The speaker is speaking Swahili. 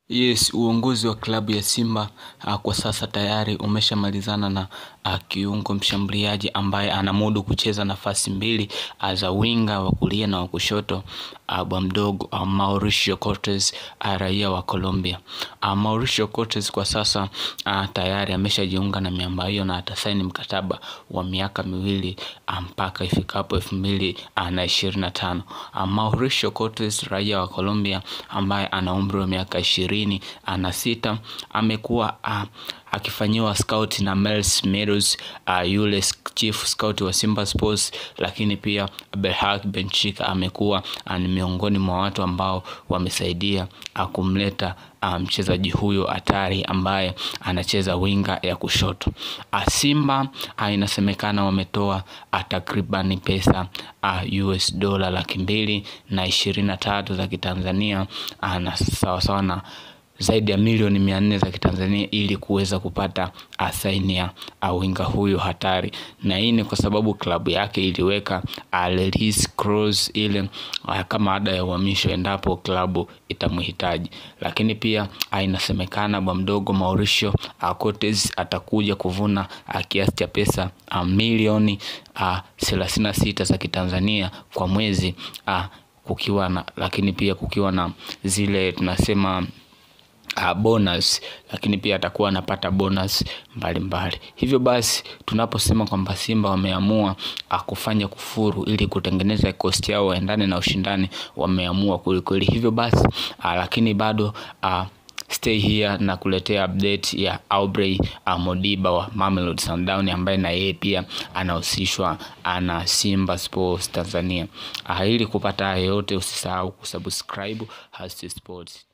Yes, uongozi wa klabu ya Simba uh, kwa sasa tayari umeshamalizana na uh, kiungo mshambuliaji ambaye anamudu kucheza nafasi mbili uh, za winga wa kulia na wa kushoto uh, bwa mdogo uh, Mauricio Cortez uh, raia wa Colombia. Uh, Mauricio Cortez kwa sasa uh, tayari ameshajiunga na miamba hiyo na atasaini mkataba wa miaka miwili uh, mpaka ifikapo elfu mbili uh, na ishirini na tano. Uh, Mauricio Cortez raia wa Colombia ambaye ana umri wa miaka ishirini na sita amekuwa uh, akifanyiwa scout na Mels Meadows uh, yule chief scout wa Simba Sports, lakini pia Berhak Benchika amekuwa uh, ni miongoni mwa watu ambao wamesaidia uh, kumleta uh, mchezaji huyo hatari ambaye anacheza winga ya kushoto. Uh, Simba uh, inasemekana wametoa uh, takriban pesa uh, US dola laki mbili na ishirini na tatu za Kitanzania uh, na sawasawa na zaidi ya milioni mia nne za Kitanzania ili kuweza kupata saini ya winga huyo hatari, na hii ni kwa sababu klabu yake iliweka release clause ile a, kama ada ya uhamisho endapo klabu itamhitaji. Lakini pia inasemekana bwa mdogo Mauricio Cortez atakuja kuvuna kiasi cha pesa a, milioni thelathini na sita za Kitanzania kwa mwezi a, kukiwa na lakini pia kukiwa na zile tunasema uh, bonus lakini pia atakuwa anapata bonus mbalimbali mbali. Hivyo basi tunaposema kwamba Simba wameamua uh, kufanya kufuru ili kutengeneza kosti yao waendane na ushindani, wameamua kwelikweli. Hivyo basi uh, lakini bado uh, stay here na kuletea update ya Aubrey uh, Modiba wa Mamelodi Sundowns ambaye na yeye pia anahusishwa na Simba Sports Tanzania. Uh, ili kupata hayo yote usisahau kusubscribe Hasti Sports.